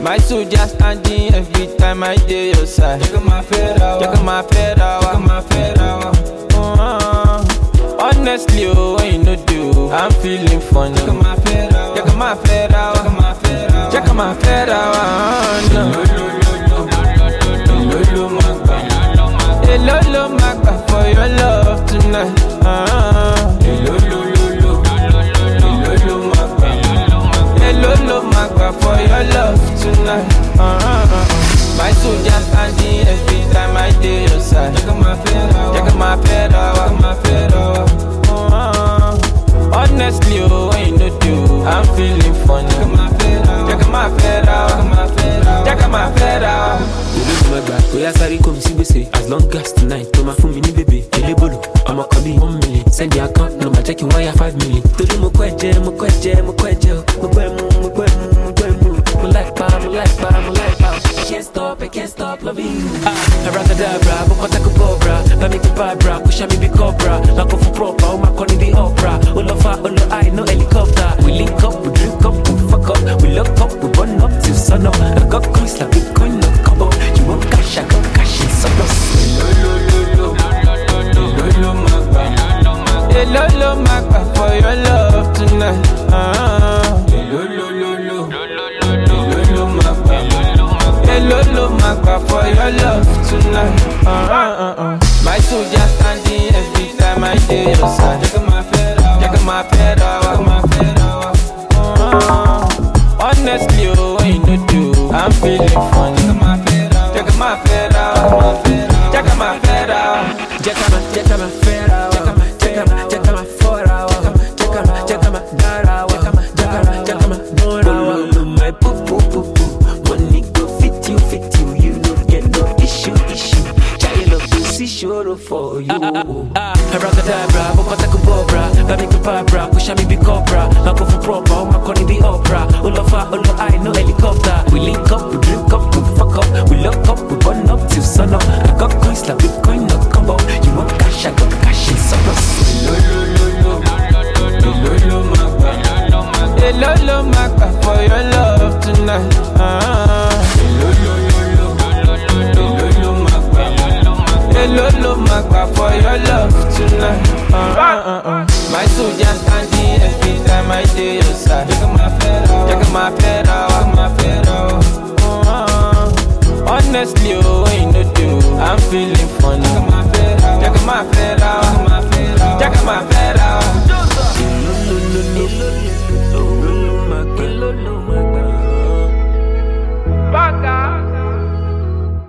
My soldier standing every time I dey your side. Check my fedra. Check my fedra. Check my fedra. Uh, honestly, oh, when you no do, I'm feeling funny. Check my fedra. Check my fedra. Check my fedra. Check my fedra. Lolo magba. Hello, lo, magba for your love tonight. Uh, Lolo lolo. Lolo magba. Hello, lo, magba for your love tonight. Uh, my soldier standing every time I dey your side. Check my fedra. Check my fedra. Check my fedra. Uh, honestly, oh, when you no do, I'm feeling funny. Check my fedra. Check my fedra. Check my fedra. Check my fedra. ológun ẹgbà kò yá sáré kò mí sí gbèsè as long as tonight tó máa fún mi ní bèbè elébòlò ọmọ kan bíi one million send the account number jẹ́ kí n wáyà five million. torí mo kọ́ ẹ̀jẹ̀ mo kọ́ ẹ̀jẹ̀ mo kọ́ ẹ̀jẹ̀ o mo gbọ́ ẹ̀mú mo gbọ́ ẹ̀mú mo gbọ́ ẹ̀mú mo like pa mo like pa mo like pa. I can't stop I can't stop loving you. ah abracadabra bó kọ́tà kó bọ̀ bra bá mi kó bá bra kó ṣá mi bí cobra máa kó fún proper ó máa kọ́ ní bí opera ó lọ fa ó lọ high no helicopter we link up we drink up we fuck up we lock up we burn up till sun up I got coins like bitcoin no combo you want cash I got cash in surplus. Lolo lolo. Lolo magba. Hello, lo, magba for your love tonight. Uh, Lolo lolo. Lolo magba. Hello, lo, magba for your love tonight. Uh, uh, uh, uh. My soldier standing every time I dey your side. Check my fedra. Check my fedra. Check my fedra. Uh, honestly, oh, when you no do, I'm feeling funny. Check my fedra. Check my fedra. Check my fedra. Jacama, jacama, fera, jacama, jacama, jacama, fora, jacama, jacama, dara, jacama, jacama, jacama, dora. My poo poo poo poo, money go fit you, fit you, you no get no issue, issue. Child of the see sure for you. Abracadabra, bokota kubobra, baby kubabra, push me be cobra, mako for proper, oh my conny be opera, olofa, olo I no helicopter. We link up, we drink up, we fuck up, we lock up, we burn up till sun up. I got coins like Bitcoin, no combo. You want cash, I got cash in surplus. Lolo lolo. Lolo magba. Hello, lo, magba for your love tonight. Uh, Lolo lolo. Lolo magba. Hello, lo, magba for your love tonight. Uh, uh, uh, uh. My soldier standing every time I dey your side. Check my fedra. Check my fedra. Check my fedra. Uh, honestly, oh, when you no do, I'm feeling funny. Check my fedra. Check my fedra. Check my fedra.